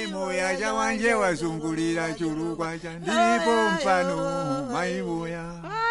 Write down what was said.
moya chawanje wazungulira chulukwa cha ndipo mfano mayi moya